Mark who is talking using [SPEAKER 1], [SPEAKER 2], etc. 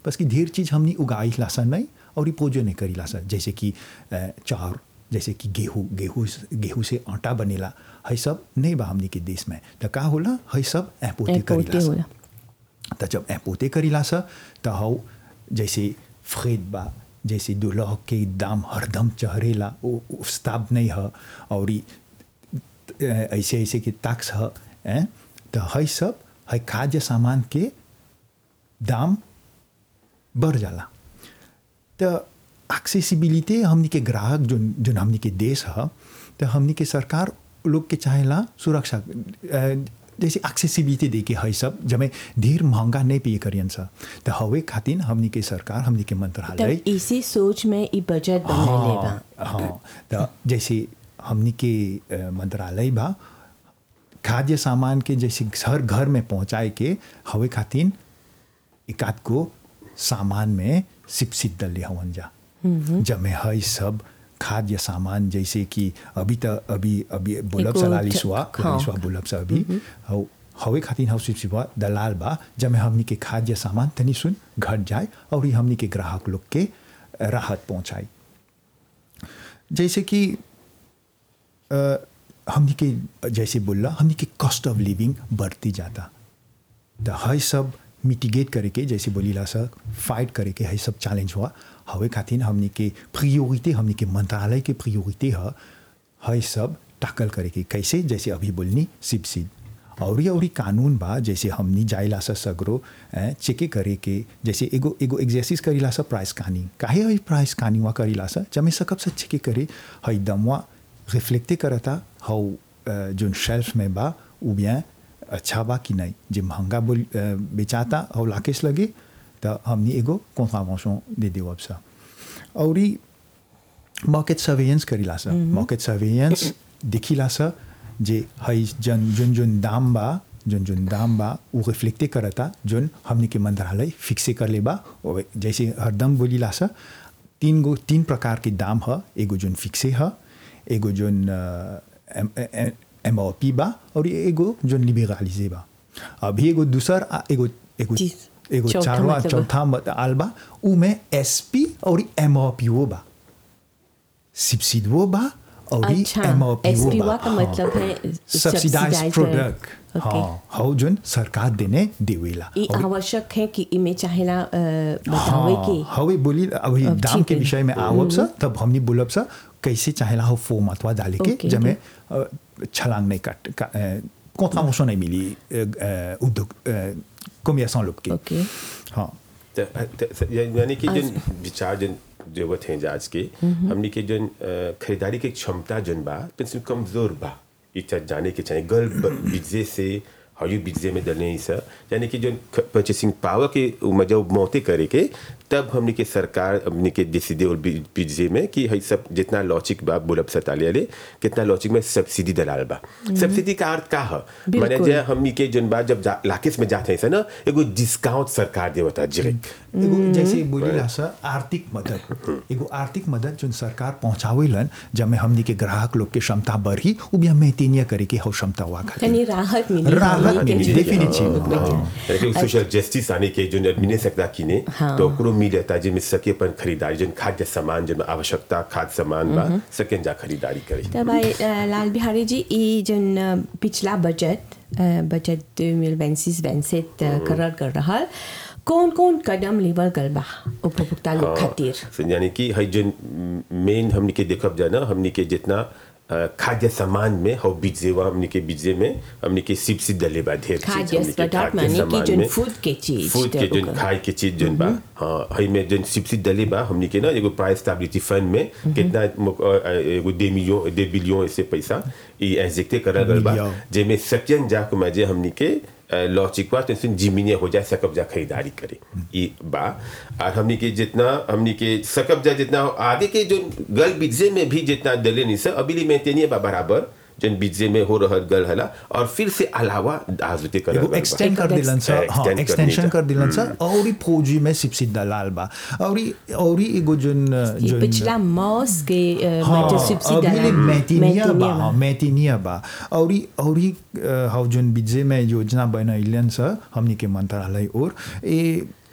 [SPEAKER 1] बस कि ढेर चीज़ हमनी उगाई लासा नहीं और पोजो नहीं करी लासा जैसे कि अ, चाउर जैसे कि गेहूँ गेहूँ गेहूँ से आटा बनेला है सब नहीं बा हमनी के देश में तो का होला है सब ऐपोते करी
[SPEAKER 2] पोते
[SPEAKER 1] लासा
[SPEAKER 2] होला
[SPEAKER 1] त जब ऐपोते करीला स त हौ जैसे फ्रेद बा जैसे दुलह के दाम हरदम चढ़ेला वो वो स्ताब नहीं है और ई, अ, ऐसे ऐसे कि टैक्स है हैं? तो है सब है खाद्य सामान के दाम बढ़ जाला तो एक्सेसिबिलिटी हमनी के ग्राहक जो जो हमनी के देश है तो हमनी के सरकार लोग के चाहेला सुरक्षा अ, जैसे एक्सेसिबिलिटी दे के है सब जब ढेर महंगा नहीं पिए करियन सा तो हवे खातिर हमनी के सरकार हमनी के मंत्रालय
[SPEAKER 2] तब इसी सोच में ई बजट बनले बा
[SPEAKER 1] हाँ हाँ तो जैसे हमनी के अ, मंत्रालय बा खाद्य सामान के जैसे हर घर में पहुंचाए के हवे खातिर एकाध को सामान में सिपसिप दल हवन जा जमे है सब खाद्य सामान जैसे कि अभी तो अभी अभी बुलब
[SPEAKER 2] एगो
[SPEAKER 1] सलालिसवा
[SPEAKER 2] ठ- हाँ।
[SPEAKER 1] लालिसवा बुलब से अभी हौ हवे खातिर हौ सिपसिपवा दलाल बा जमे हमनी के खाद्य सामान तनी सुन घट जाए और ई हमनी के ग्राहक लोग के राहत पहुंचाई जैसे कि अ, हमनी के जैसे बोला हमनी के कॉस्ट ऑफ लिविंग बढ़ती जाता तो है सब मिटिगेट करे के जैसे बोलीला सर फाइट करे के है सब चैलेंज हुआ हवे खातिर हमनी के प्रियोरिटी हमनी के मंत्रालय के प्रियोरिटी है है सब टैकल करे के कैसे जैसे अभी बोलनी सिप सिप और ये और कानून बा जैसे हमनी जाइला सा सगरो ए, चेके करे के जैसे एगो एगो एक्सरसाइज करीला सा प्राइस कानी काहे है प्राइस कानी वा करीला सा जमे सकब से चेके करे है दमवा रिफ्लेक्टे करता हौ अ, जोन शेल्फ में बा उ bien अच्छा बा कि नहीं जे महंगा बोल अ, बेचाता और लाकेश लगे तो हमनी एगो कॉन्ट्रावेंशन दे देव सा और ई मार्केट सर्वेलेंस करीला सा मार्केट सर्वेलेंस देखिला सा जे हई जन जोन जोन दाम बा जोन जोन दाम बा वो रिफ्लेक्टे करता जोन हमनी के मंत्रालय फिक्से कर ले बा और जैसे हरदम बोलीला सा तीन गो तीन प्रकार के दाम ह एगो जोन फिक्से ह एगो जोन एम आर पी बा और एगो जोन लिबेरालिजे बा अभी एगो दूसर आ- एगो एगो
[SPEAKER 2] जी,
[SPEAKER 1] एगो
[SPEAKER 2] चौथा
[SPEAKER 1] चारवा
[SPEAKER 2] मतलब-
[SPEAKER 1] चौथा मत आल बा उ में एस पी और एम आर पी वो बा सब्सिडी वो बा और
[SPEAKER 2] अच्छा,
[SPEAKER 1] एम आर पी वो
[SPEAKER 2] SPO
[SPEAKER 1] बा
[SPEAKER 2] का मतलब है
[SPEAKER 1] सब्सिडाइज
[SPEAKER 2] subsidized
[SPEAKER 1] प्रोडक्ट
[SPEAKER 2] Okay.
[SPEAKER 1] हाँ हाउ जोन सरकार देने देवेला
[SPEAKER 2] ई
[SPEAKER 1] और
[SPEAKER 2] आवश्यक है कि इमे चाहेला अ, बतावे
[SPEAKER 1] हाँ
[SPEAKER 2] कि
[SPEAKER 1] हवे बोली अभी
[SPEAKER 2] अब
[SPEAKER 1] दाम
[SPEAKER 2] ठीक
[SPEAKER 1] के
[SPEAKER 2] है।
[SPEAKER 1] विषय में आवब सा तब हमनी बोलब सा कैसे चाहेला हो फो मतवा डाले के
[SPEAKER 2] Okay,
[SPEAKER 1] जमे अ, छलांग नहीं काट कॉन्ट्रावेंशन नहीं मिली अ, अ, उद्योग कॉमर्सों लोग के
[SPEAKER 2] ओके
[SPEAKER 1] हाँ
[SPEAKER 3] त- त- या- यानी कि जन विचार जन जरूरत है आज के हमने के जन अ, खरीदारी की क्षमता जन बा पेंसिल कमजोर बा इच्छा जाने के चाहिए गल बिजे से हयू बिजे में डलने ही सर यानी कि जो परचेसिंग पावर के मजा मोते करे के तब हमने के सरकार हमने के डिसीडे और बिजे में कि हई सब जितना लॉजिक बा बुलब सताले वाले कितना लॉजिक में सब्सिडी दलाल बा सब्सिडी का अर्थ का है माने
[SPEAKER 2] बिल्कुल।
[SPEAKER 3] जे हमनी के जन बा जब जा- लाकेस में जाते हैं ना एगो डिस्काउंट सरकार देवता डायरेक्ट
[SPEAKER 1] एगो जैसे बोलीला सर आर्थिक मदद एगो आर्थिक मदद जो सरकार पहुंचावेलन जब हमनी के ग्राहक लोग के क्षमता बढ़ी उ भी हमें तीनिया करे के हो क्षमता हुआ
[SPEAKER 2] तनी राहत मिली
[SPEAKER 1] राहत
[SPEAKER 2] हमनी के
[SPEAKER 1] मिली,
[SPEAKER 2] जीवन
[SPEAKER 1] definitive,
[SPEAKER 2] में।
[SPEAKER 1] हाँ।
[SPEAKER 3] लेकिन सोशल जस्टिस आने के जो मिले सकता किने
[SPEAKER 2] हाँ।
[SPEAKER 3] तो ओकरो मिलता जिनमें सके अपन खरीदारी जन खाद्य सामान जिनमें आवश्यकता खाद्य सामान बा सकें जा खरीदारी करी
[SPEAKER 2] तब आई अ, लाल बिहारी जी ई जन अ, पिछला बजट अ, बजट दो मिल वैंसीस वैंसेट करार कर रहा कौन कौन कदम लेवल गल बा उपभोक्ता लोग खातिर
[SPEAKER 3] So, यानी कि हई जो मेन हमने के देखब जाना हमने के जितना अ, खाद्य सामान में हो बीजेवा हमने के बीजे में हमने के सिप सिप डले बा ढेर चीज
[SPEAKER 2] खाद्य
[SPEAKER 3] हमने के
[SPEAKER 2] पदार्थ
[SPEAKER 3] खाद्य
[SPEAKER 2] माने कि
[SPEAKER 3] सामान
[SPEAKER 2] जोन
[SPEAKER 3] में
[SPEAKER 2] food के चीज
[SPEAKER 3] फूड के
[SPEAKER 2] तो
[SPEAKER 3] जो
[SPEAKER 2] ओकर।
[SPEAKER 3] खाए के चीज जोन बा हाँ हई में जो सिप सिप डले बा हमने के ना एगो प्राइस स्टेबिलिटी फंड में कितना मुक- अ, अ, एगो दे मिलियन दे बिलियन ऐसे पैसा ई इंजेक्टे करल गल बा
[SPEAKER 1] मिलियन।
[SPEAKER 3] जेमे सकियन जा को मजे हमने के लॉजिकवा टेंशन जिमिने हो जाए सकब जा खरीदारी करे ई बा और हमने के जितना हमने के सकब जा जितना आगे के जो गल बिजे में भी जितना दले नहीं सर अभी लिए मेंटेनिए बा बराबर जन बिजे में हो रहा गल हला और फिर से अलावा आजुते कर
[SPEAKER 1] एगो एक्सटेंड कर दिलन सर हाँ
[SPEAKER 3] Extend
[SPEAKER 1] एक्सटेंशन
[SPEAKER 3] करने
[SPEAKER 1] कर दिलन सर और ई फौजी में सिपसिप दलाल बा और ई और ई एगो जोन
[SPEAKER 2] ये
[SPEAKER 1] जोन
[SPEAKER 2] पिछला मॉस के अ,
[SPEAKER 1] हाँ,
[SPEAKER 2] मतलब सब्सिडी
[SPEAKER 1] अभी ले
[SPEAKER 2] डाला।
[SPEAKER 1] मैटिनिया बा
[SPEAKER 2] मैटिनिया
[SPEAKER 1] हाँ, मैटिनिया बा और ई और ई अ, हाउ जोन बिजे में योजना बनैलन सर हमनी के मंत्रालय और ए